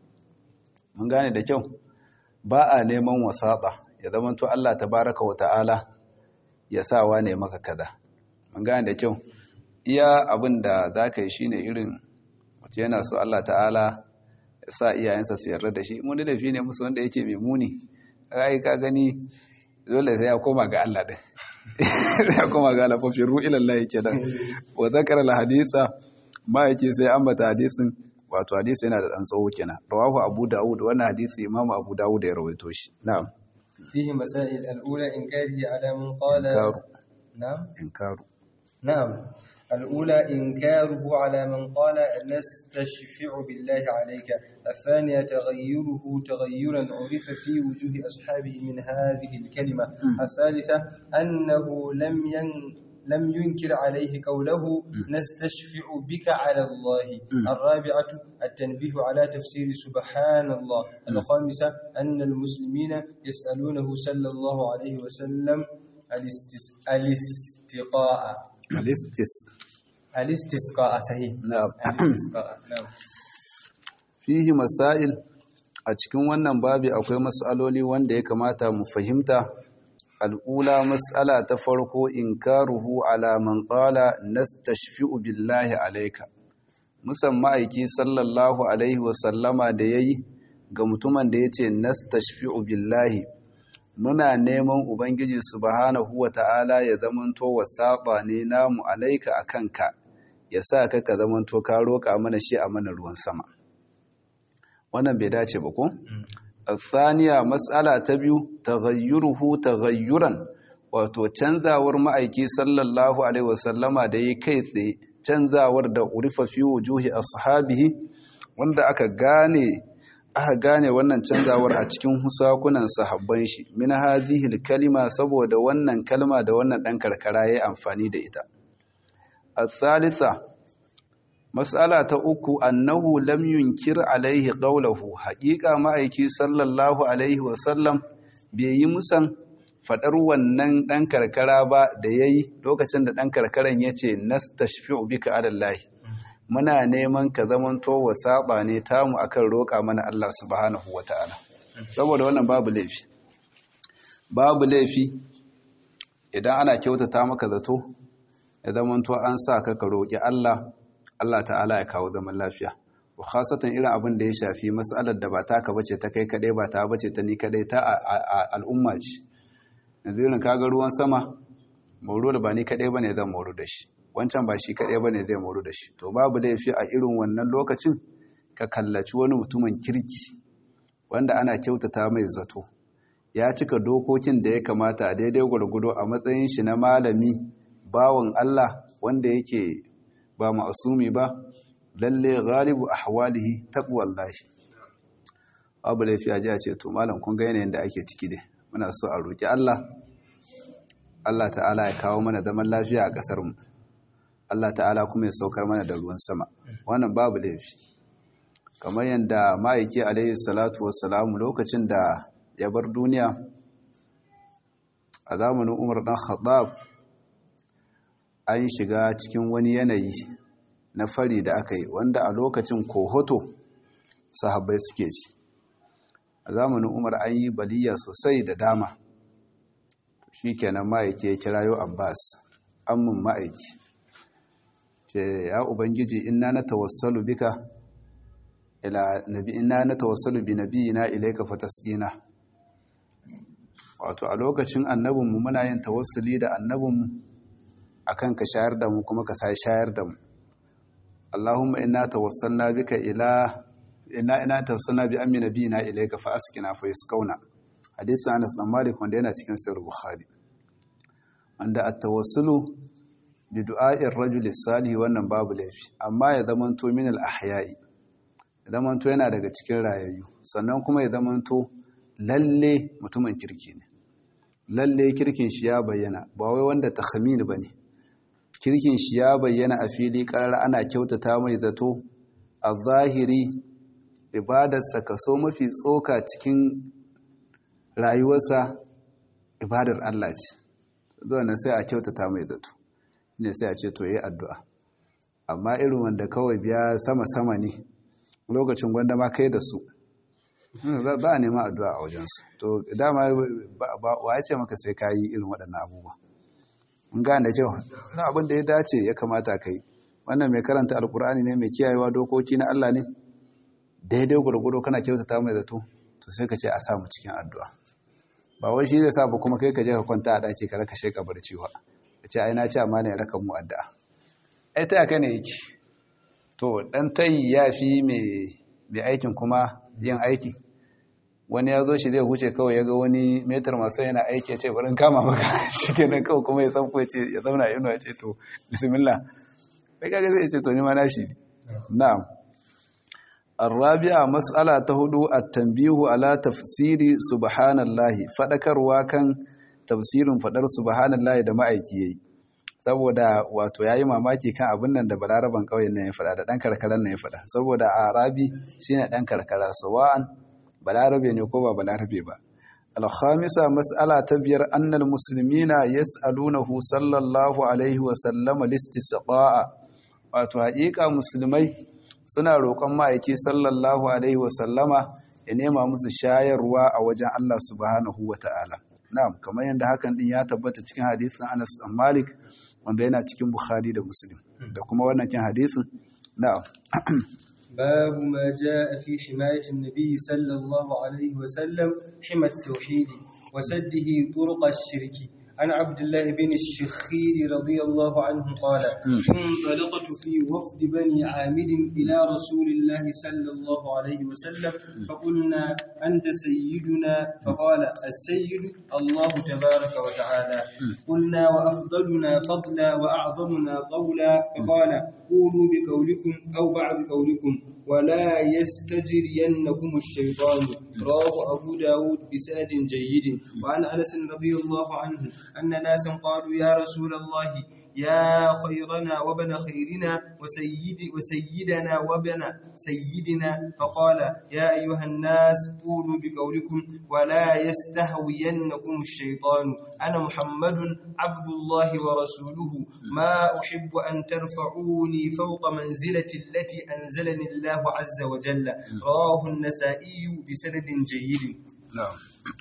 mun gane da kyau ba a neman wasaɗa ya zama to Allah tabaraka wa ta'ala ya sa wane maka kaza mun gane da kyau iya abin da za ka yi shine irin wace yana so Allah ta'ala ya sa iyayensa su yarda da shi mun da fi ne musu wanda yake mai muni ai ka gani dole sai ya koma ga Allah din ya koma ga Allah fa firu ila Allah yake dan wa zakara al hadisa ma yake sai ambata hadisin wato hadisi yana da dan tsawo kenan rawahu abu daud wannan hadisi imamu abu daud ya rawaito shi na'am فيه مسائل الأولى إنكاره على من قال إنكار. نعم inkaru نعم الأولى إنكاره على من قال نستشفع بالله عليك الثانية تغيره تغيرا عرف في وجوه أصحابه من هذه الكلمة الثالثة أنه لم ين لم ينكر عليه قوله نستشفع بك على الله الرابعة التنبيه على تفسير سبحان الله الخامسة أن المسلمين يسألونه صلى الله عليه وسلم الاستس... الاستقاء alistis الاستسقاء صحيح na'am الاستسقاء نعم fihi masail a cikin wannan babi akwai mas'aloli wanda ya kamata mu fahimta al'ula mas'ala ta farko inkaruhu ala man qala nastashfi'u billahi alayka musan ma'aiki sallallahu alaihi wa sallama da yayi ga mutumin da yace nastashfi'u billahi muna neman ubangiji subhanahu wa ta'ala ya zamanto wasaba ne namu alaika akanka ya sa ka ka zamanto ka roƙa mana shi a mana ruwan sama wannan bai dace ba ko? Saniya matsala ta biyu taghayyuruhu taghayyuran wato canzawar ma'aiki sallallahu alaihi wasallama da yi kai tsaye canzawar da urifa fi wujuhi ashabihi wanda aka gane aka gane wannan canzawar a cikin husakunan sahabban shi min hadhihi kalima saboda wannan kalma da wannan dan karkara yayi amfani da ita الثالثة Mas'ala ta uku annahu lam yunkir alaihi qawluhu haqiqa ma'aiki sallallahu alaihi wasallam bai yi musan fadar wannan dan karkara ba da yayi lokacin da dan karkaran yace nastashfi'u bika alallahi muna neman ka zamanto wasaba ne tamu akan roƙa mana Allah subhanahu wataala saboda wannan babu laifi babu laifi idan ana kyautata maka zato ya zamanto an sa ka ka roƙi Allah Allah ta'ala ya kawo zaman lafiya wa khasatan irin abin da ya shafi mas'alar da ba taka bace ta kai kadai ba ta bace ta ni kadai ta al'umma ce yanzu irin kaga ruwan sama mauro da ba ni kadai bane zan mauro da shi wancan ba shi kadai bane zai mauro da shi to babu laifi a irin wannan lokacin ka kallaci wani mutumin kirki wanda ana kyautata mai zato ya cika dokokin da ya kamata a daidai gwargwado a matsayin shi na malami bawan Allah wanda yake ba ma'asumi ba lalle galibu ahwalihi taqwallahi abu laifi a jiya ce to malam kun ga yanayin da ake ciki dai muna so a roki Allah Allah ta'ala ya kawo mana zaman lafiya a kasar mu Allah ta'ala kuma ya saukar mana da ruwan sama wannan babu laifi kamar yadda ma'aiki alaihi salatu wassalamu lokacin da ya bar duniya a zamanin Umar dan Khattab an shiga cikin wani yanayi na fari da aka yi wanda a lokacin kohoto sahabbai suke ci a zamanin umar an yi baliya sosai da dama shi kenan ma'aiki ya kirayo abbas ammin ma'aiki ce ya ubangiji ina na tawassalu bika ila nabi ina na tawassalu bi nabiyina ilayka fatasqina wato a lokacin annabinmu muna yin tawassuli da annabinmu akan ka shayar da mu kuma ka sai shayar da mu Allahumma inna tawassalna bika ila inna ina tawassalna bi ammi nabiyina ilayka fa askina fa yaskauna hadithin Anas bin Malik wanda yana cikin sahih Bukhari wanda at-tawassulu bi du'a'ir rajuli salih wannan babu laifi amma ya zamanto min al-ahya'i ya zamanto yana daga cikin rayayyu sannan kuma ya zamanto lalle mutumin kirki ne lalle kirkin shi ya bayyana ba wai wanda takhmin bane kirkin shi ya bayyana a fili karar ana kyautata mai zato a zahiri ibadarsa kaso mafi tsoka cikin rayuwarsa ibadar Allah ce zuwa nan sai a kyautata mai zato ne sai a ce to yi addu'a amma irin wanda kawai biya sama-sama ne lokacin gwanda ma kai da su ba a neman addu'a a wajensu to dama wa ya ce maka sai ka yi irin waɗannan abubuwa in gane kyau wani abin da ya dace ya kamata ka yi wannan mai karanta alkur'ani ne mai kiyayewa dokoki na Allah ne daidai gwargwado kana kyautata mai zato to sai ka ce a samu cikin addu'a ba wai shi zai sa ba kuma kai ka je ka kwanta a ɗaki ka raka sheka barci wa ka ce ai na ce amma ne ya raka mu addu'a ai ta yaka ne yake to dan tayi ya fi mai aikin kuma yin aiki wani ya zo shi zai huce kawai ya ga wani metar masu yana aiki ya ce barin kama maka shi kenan kawai kuma ya sanko ya ce ya zauna inu ya ce to bismillah kai kaga zai ce to ni ma nashi na'am arabi'a mas'ala ta hudu at-tanbihu ala tafsiri subhanallahi fadakarwa kan tafsirin fadar subhanallahi da ma'aiki yayi saboda wato yayi mamaki kan abin nan da balaraban kauyen nan ya fada da dan karkaran nan ya fada saboda arabi shine dan karkara sawa'an balarabe ne ko ba balarabe ba alhamisa mas'ala ta biyar annal muslimina yas'alunahu sallallahu alaihi wa sallama listisqa'a wato haƙiƙa musulmai suna roƙon ma'aiki sallallahu alaihi wa sallama ya nema musu shayarwa a wajen Allah subhanahu wa ta'ala na'am kamar yadda hakan din ya tabbata cikin hadisin Anas bin Malik wanda yana cikin Bukhari da Muslim da kuma wannan kin hadisin na'am باب ما جاء في حماية النبي صلى الله عليه وسلم حمى التوحيد وسده طرق الشرك عن عبد الله بن الشخير رضي الله عنه قال انطلقت في وفد بني عامر إلى رسول الله صلى الله عليه وسلم فقلنا أنت سيدنا فقال السيد الله تبارك وتعالى قلنا وأفضلنا فضلا وأعظمنا قولا فقال قولوا بقولكم أو بعد قولكم ولا يستجرينكم الشيطان رواه أبو داود بسند جيد وعن أنس رضي الله عنه أن ناسا قالوا يا رسول الله يا خيرنا وابن خيرنا وسيد وسيدنا وابن سيدنا فقال يا أيها الناس قولوا بقولكم ولا يستهوينكم الشيطان أنا محمد عبد الله ورسوله ما أحب أن ترفعوني فوق منزلة التي أنزلني الله عز وجل رواه النسائي بسند جيد نعم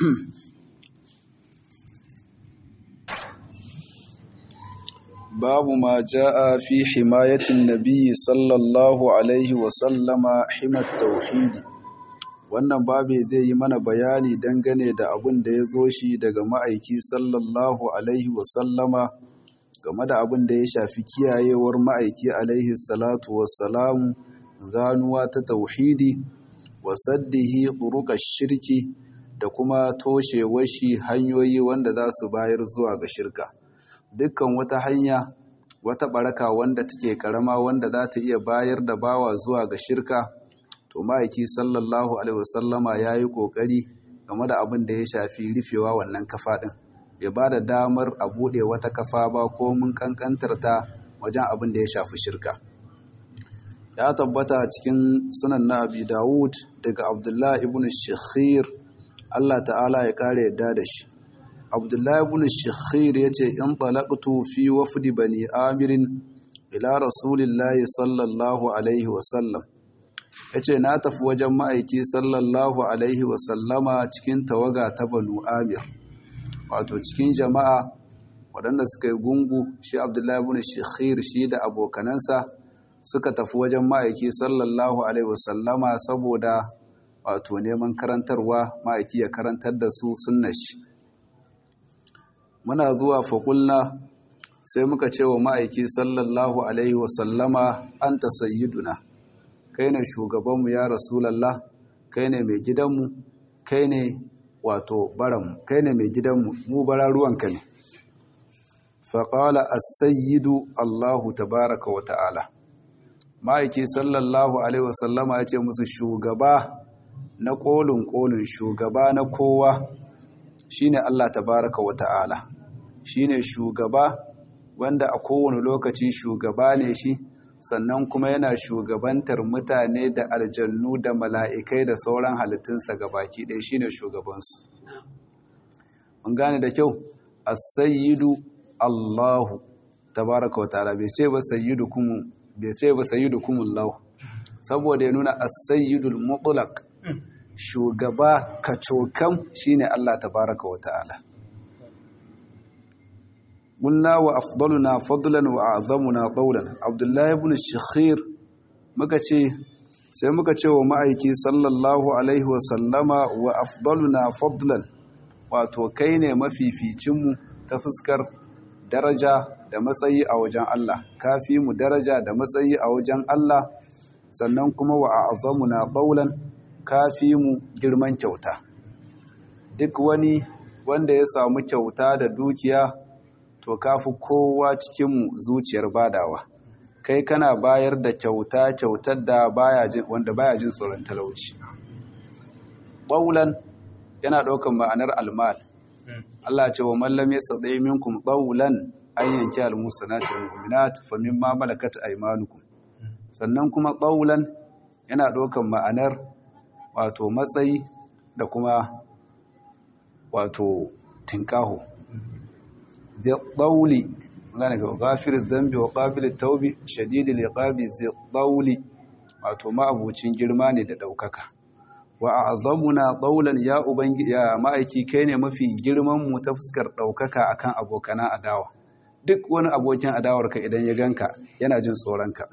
باب ما جاء في حماية النبي صلى الله عليه وسلم حمى التوحيد wannan babu zai yi mana bayani dangane da abin da ya zo shi daga ma'aiki sallallahu alaihi wasallama game da abin da ya shafi kiyayewar ma'aiki alaihi salatu wassalamu ganuwa ta tauhidi wasaddihi ƙuruƙar shirki da kuma toshewar shi hanyoyi wanda za su bayar zuwa ga shirka dukkan wata hanya wata baraka wanda take karama wanda za ta iya bayar da bawa zuwa ga shirka to ma'aiki sallallahu alaihi wasallama ya yi ƙoƙari game da abin da ya shafi rufewa wannan kafa ɗin bai ba da damar a buɗe wata kafa ba ko mun ƙanƙantar ta wajen abin da ya shafi shirka ya tabbata a cikin sunan na abi dawud daga abdullahi ibn shakhir allah ta'ala ya kare yadda da shi abdullahi ibn shikhir yace in talaqtu fi wafdi bani amirin ila rasulillahi sallallahu alaihi wasallam yace na tafi wajen ma'aiki sallallahu alaihi wasallama cikin tawaga ta banu amir wato cikin jama'a waɗanda suka yi gungu shi abdullahi ibn shikhir shi da abokanansa suka tafi wajen ma'aiki sallallahu alaihi wasallama saboda wato neman karantarwa ma'aiki ya karantar da su sunna shi muna zuwa faƙulna sai muka ce wa ma'aiki sallallahu alaihi wasallama an ta sayyiduna kai ne shugabanmu ya rasulallah kai ne mai gidanmu kai ne wato baranmu kai ne mai gidanmu mu bara ruwanka ne faƙala as-sayyidu allahu tabaraka wa ta'ala ma'aiki sallallahu alaihi wasallama ya ce musu shugaba na ƙolin ƙolin shugaba na kowa shine Allah tabaraka wa ta'ala shine shugaba wanda a kowane lokaci shugaba ne shi sannan kuma yana shugabantar mutane da aljannu da mala'ikai da sauran halittunsa gabaki ɗaya shine shugabansu mun gane da kyau as-sayyidu Allahu tabaraka wa ta'ala bai ce ba sayyidukum bai ce ba sayyidukum Allah saboda ya nuna as-sayyidul mutlaq shugaba kacokan shine Allah tabaraka wa ta'ala Munna wa afdaluna fadlan wa a'zamuna qawlan Abdullah ibn Shikhir muka ce sai muka ce wa ma'aiki sallallahu alaihi wa sallama wa afdaluna fadlan wato kai ne mafificin mu ta fuskar daraja da matsayi a wajen Allah kafi mu daraja da matsayi a wajen Allah sannan kuma wa a'zamuna qawlan kafi mu girman kyauta duk wani wanda ya samu kyauta da dukiya to kafi kowa cikinmu zuciyar badawa kai kana bayar da kyauta kyautar da baya jin wanda baya jin tsoron talauci qawlan yana ɗaukan ma'anar almal Allah ce wa mallam yastati minkum qawlan an yanki almusanati almu'minat fa mimma malakat aymanukum sannan kuma qawlan yana ɗaukan ma'anar wato matsayi da kuma wato tinkaho zai gane ga gafir zambi wa ƙabil taubi shadidil iqabi zai ɗauli wato ma'abucin girma ne da ɗaukaka wa azamuna ɗaulan ya ubangi ya ma'aiki kai ne mafi girman mu ta fuskar ɗaukaka akan abokanan adawa duk wani abokin adawarka idan ya ganka yana jin tsoronka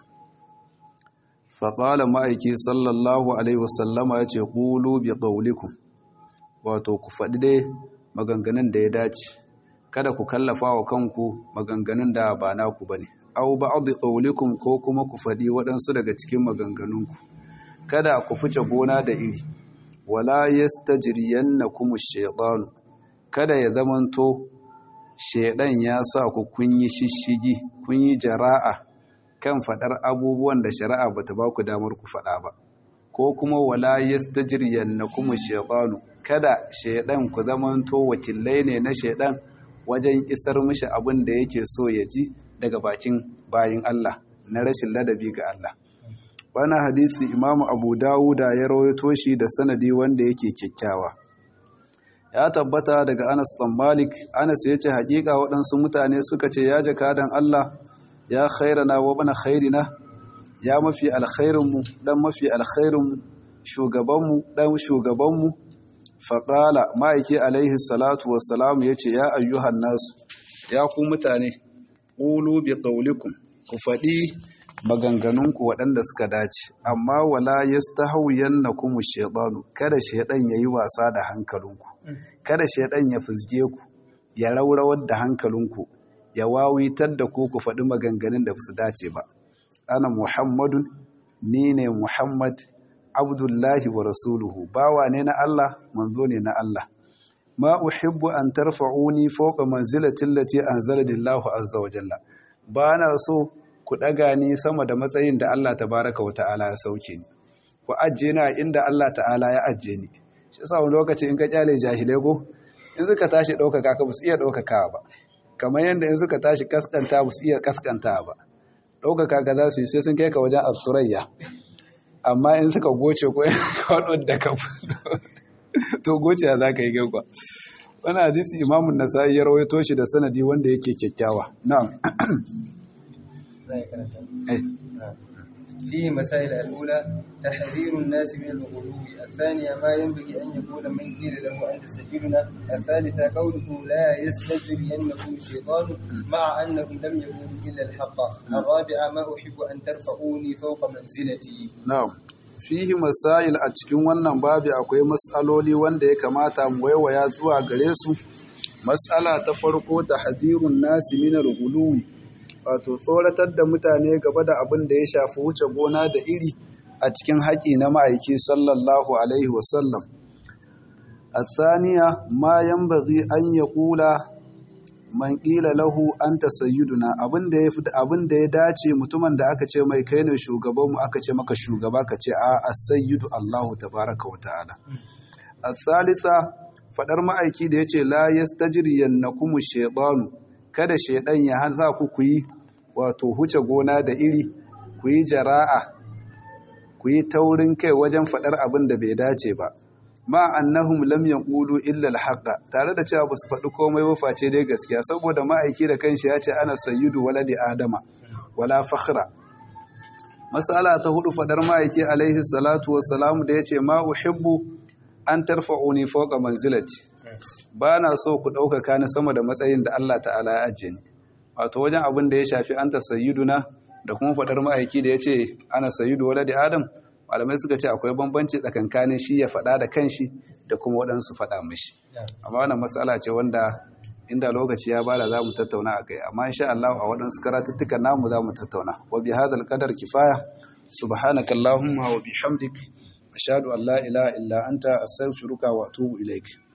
faƙala ma'aiki sallallahu alaihi wasallama ya ce ƙulu bi ƙaulikun wato ku faɗi dai maganganun da ya dace kada ku kallafa wa kanku maganganun da ba naku ba ne au ba'adu ƙaulikun ko kuma ku faɗi waɗansu daga cikin maganganunku kada ku fice gona da iri wala yastajriyannakum ash-shaytanu kada ya zamanto shaiɗan ya sa ku kun yi shishigi kun yi jara'a kan faɗar abubuwan da shari'a ba ta ba ku damar ku faɗa ba ko kuma wala yastajriyannakum ash-shaytanu kada shaiɗan ku zamanto wakilai ne na shaiɗan wajen isar mishi abin da yake so ya ji daga bakin bayin Allah na rashin ladabi ga Allah wani hadisi imamu abu dawuda ya rawaito shi da sanadi wanda yake kyakkyawa ya tabbata daga anas ɗan malik anas ya ce haƙiƙa waɗansu mutane suka ce ya jakadan allah ya khairana wa bana khairina ya mafi alkhairinmu ɗan mafi alkhairinmu shugabanmu ɗan shugabanmu faƙala ma'aiki alaihi salatu wassalamu ya ce ya ayyuhan nasu ya ku mutane ƙulu bi ƙaulikun ku faɗi maganganunku waɗanda suka dace amma wala yastahwiyannakum ash-shaytanu kada shaydan yayi wasa da hankalinku kada shaydan ya fizge ku ya raurawar da hankalinku ya wawitar da ku ku faɗi maganganun da su dace ba ana muhammadun ni ne muhammad abdullahi wa rasuluhu bawa ne na Allah manzo ne na Allah ma uhibbu an tarfa'uni fawqa manzilati allati anzalani Allahu azza wa jalla ba na so ku ɗaga ni sama da matsayin da Allah tabaraka wa ta'ala ya sauke ni ku ajiye ni a inda Allah ta'ala ya ajiye ni shi yasa wani lokaci in ka kyale jahilai go in suka tashi ɗaukaka ka su iya ɗaukaka ba kamar yadda in suka tashi kaskanta ba su iya kaskanta ba ɗaukaka ka za su yi sai sun kai ka wajen asurayya amma in suka goce ko kwaɗo da ka to goce za ka yi gagwa wannan hadisi imamun nasa'i ya rawaito shi da sanadi wanda yake kyakkyawa na'am eh فيه مسائل الأولى تحذير الناس من الغلو الثانية ما ينبغي أن يقول من قيل له أنت سيدنا الثالثة قوله لا يستجرينكم الشيطان مع أنهم لم يقولوا إلا الحق الرابعة ما أحب أن ترفعوني فوق منزلتي na'am fihi masail a cikin wannan babi akwai mas'aloli wanda ya kamata mu waiwaya zuwa gare su mas'ala ta farko tahdhirun nasi min al-ghuluwi wato tsoratar da mutane gaba da abin da ya shafi wuce gona da iri a cikin haƙi na ma'aiki sallallahu alaihi wasallam الثانية ما ينبغي أن يقول man ƙila lahu an ta sayyiduna abin da ya dace mutumin da aka ce mai kai ne shugabanmu aka ce maka shugaba ka ce a sayyidu Allahu tabaraka wa ta'ala al-thalitha fadar ma'aiki da yace la yastajriyannakum shaytanu kada shaydan ya hanza ku ku yi wato huce gona da iri ku yi jara'a ku yi taurin kai wajen fadar abin da bai dace ba ma annahum lam yaqulu illa al tare da cewa basu faɗi komai ba face dai gaskiya saboda ma'aiki da kanshi ya ce ana sayyidu waladi adama wala fakhra masala ta hudu fadar ma'aiki alaihi salatu wassalamu da yace ma uhibbu an tarfa'uni fawqa manzilati ba na so ku ɗaukaka ni sama da matsayin da Allah ta'ala ya ajiye ni wato wajen abin da ya shafi anta sayyiduna da kuma fadar ma'aiki da yace ana sayyidu waladi adam malamai suka ce akwai bambanci tsakankanin shi ya faɗa da kanshi da kuma waɗansu faɗa mashi amma wannan matsala ce wanda inda lokaci ya bada za mu tattauna a kai amma insha Allah a waɗansu karatuttukan namu za mu tattauna wa bi hadal qadar kifaya subhanaka allahumma wa bihamdik ashhadu an la ilaha illa anta astaghfiruka wa atubu ilaik